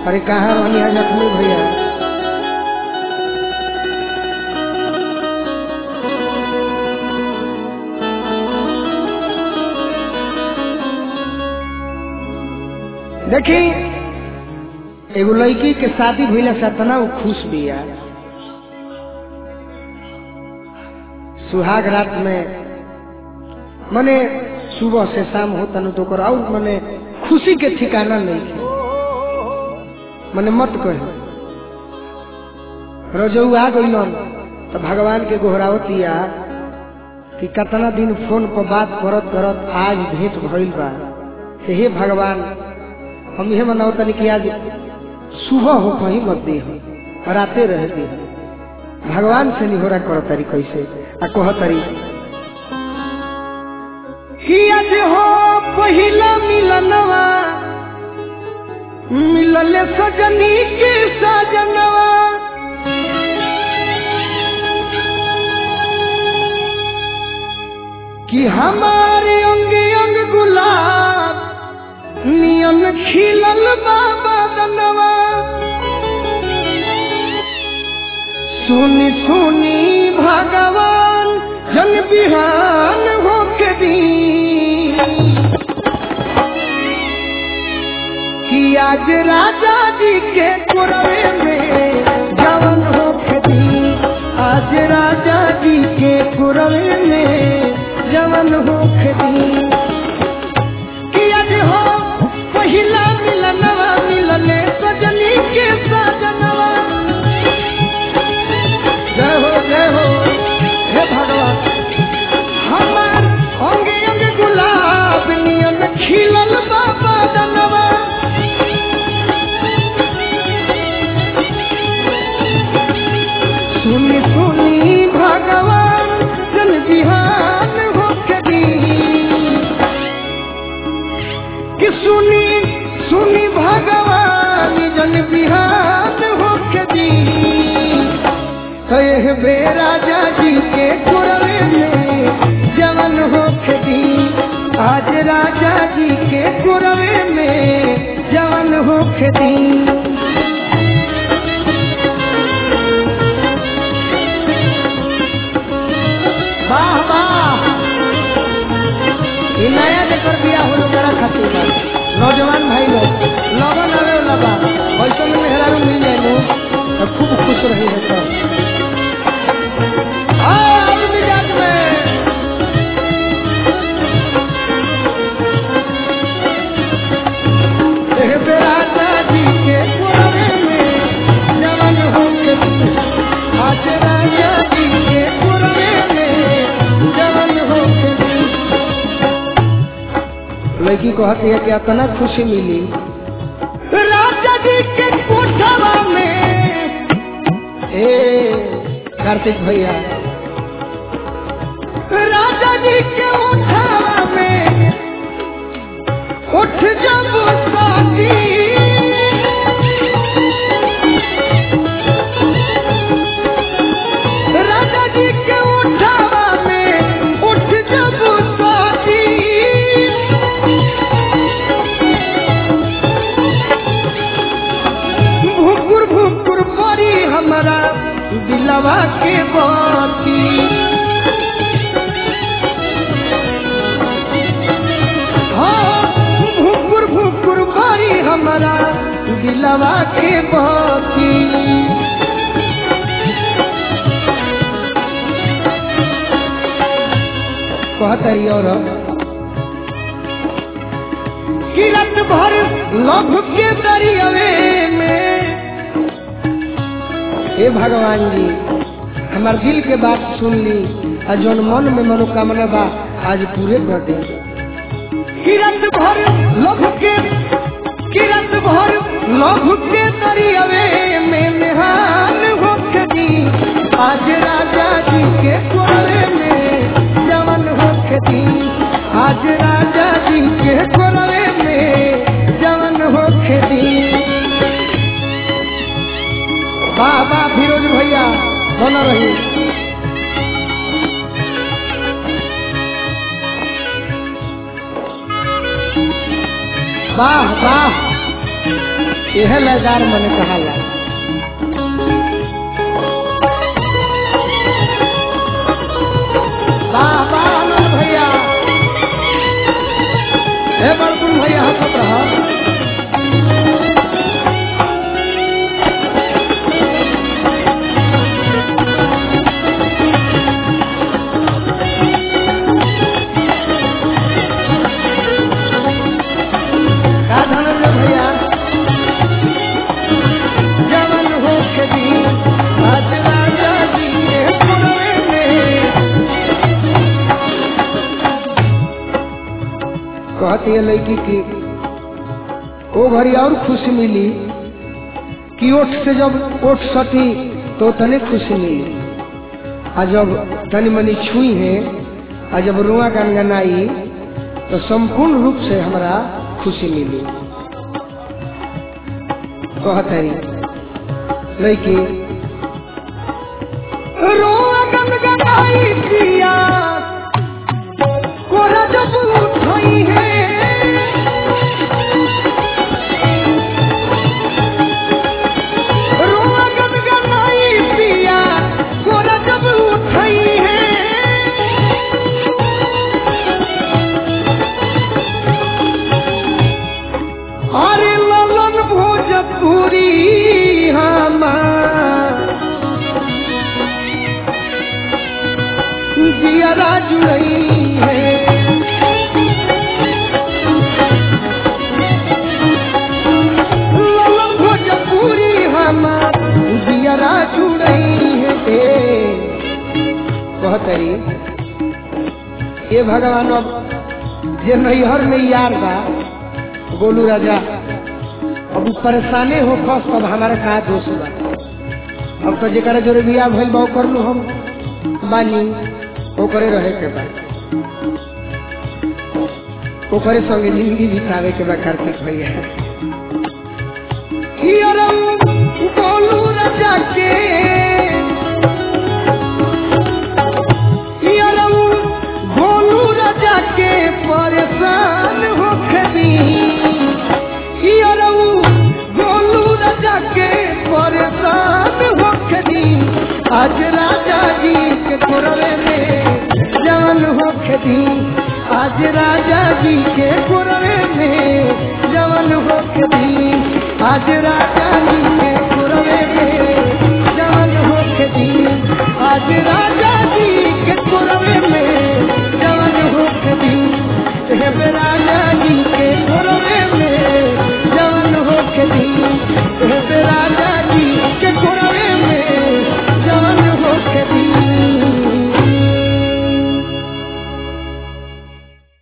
अरे कहाँ रहनी है जख्मी भैया देखी एगो लड़की के शादी भइला से इतना वो खुश बिया सुहाग रात में मने सुबह से शाम होता न तो कर और मने खुशी के ठिकाना नहीं थे मने मत कहे रजऊ आ गइलन तो भगवान के गोहरावतिया कि कितना दिन फोन पर बात करत करत आज भेंट भइल बा कि हे भगवान हम यह मनाओ तनी कि आज सुबह हो कहीं मत दे हम राते रह दे भगवान से निहोरा करो तारी कैसे आ कह तारी कि आज हो पहिला मिलनवा मिलले सजनी के सजनवा कि हमारे अंग अंग गुलाब नियन खिलल बाबा दनवा सुनी सुनी भगवान जन बिहान होके दी कि आज राजा जी के कुरवे में जवन होके दी आज राजा जी के कुरवे में जवन होके दी कि आज हो पहिला मिलनवा मिलने सजनी के सजनवा जय हो जय हो हे भगवान हमार अंगे अंगे गुलाब नियन खिलल बाबा दनवा सुनी सुनी भगवान जन बिहान होके दी कि सुनी सुनी भगवान जन बिहान होके दी कहे बे राजा जी के कुरवे में जवन होके दी आज राजा जी के कुरवे में जवन होके दी वाह वाह ये नया जेकर बिया हो लोग करा खातिर बा नौजवान भाई लोग लगन आवे वाला बा वैसे में मेहरारू मिल जाए लो तो खूब खुश रही है सब आज मिजाज में एह बेराजा जी के कुरवे में जवन होके आज राजा जी के कुरवे में जवन होके लड़की कहती है कि इतना खुशी मिली राजा जी के कोठवा में ए कार्तिक भैया राजा जी के उठावा में उठ जब साथी राजा जी के उठावा में उठ जब साथी भुकुर भुकुर परी हमारा दिलवा के बाती हाँ भुकुर भुकुर परी हमारा दिलवा के बाती कहता रही और किरत भर लभ के दरियावे में हे भगवान जी हमार दिल के बात सुन ली और जौन मन में मनोकामना बा आज पूरे कर दे किरत भर लभ के किरत भर लभ के दरियावे में निहाल होके दी आज राजा जी के कोरे में जवन होके दी आज राजा जी के कोरे में जवन होके दी बाबा फिरोज भैया बना रही वाह वाह यह लयदार मन कहाला वाह वाह आनंद भैया हे बड़कुन भैया हंसत रहा का धनंजय भैया जवन हो के दी आज राजा जी के पुरवे में कहती है लड़की की ओ घड़ी और खुशी मिली कि ओठ से जब ओठ सटी तो तने खुशी मिली आ जब तनी मनी छुई है आ जब रुआ गनगनाई तो संपूर्ण रूप से हमरा खुशी मिली कहतरी लड़की रुआ गनगनाई पिया कोरा जब उठई है रुआ गनगनाई पिया कोरा जब उठई है अरे ललन भोजपुरी हमार जियरा जुड़ई है ललन भोजपुरी हमार जियरा जुड़ई है कहतरी ये भगवान अब जे नैहर में यार बा गोलू राजा अब उ परेशाने हो खस तब हमारे का दोष बा अब तो जरा जोरे बिया भइल बा कर लू हम बानी ओकरे रहे के बा ओकरे संगे जिंदगी बितावे के बा कार्तिक भैया हियरम गोलू राजा के हियरम गोलू राजा के परेशान हो खबी हियरम गोलू राजा के परेशान हो खबी आज राजा जी के कुरवे में जवान हो खबी आज राजा जी के कुरवे में जवान हो खबी आज राजा जी के कुरवे में जवान हो खबी आज राजा जी के कुरवे में जवान हो खबी हे राजा जी के कुरवे में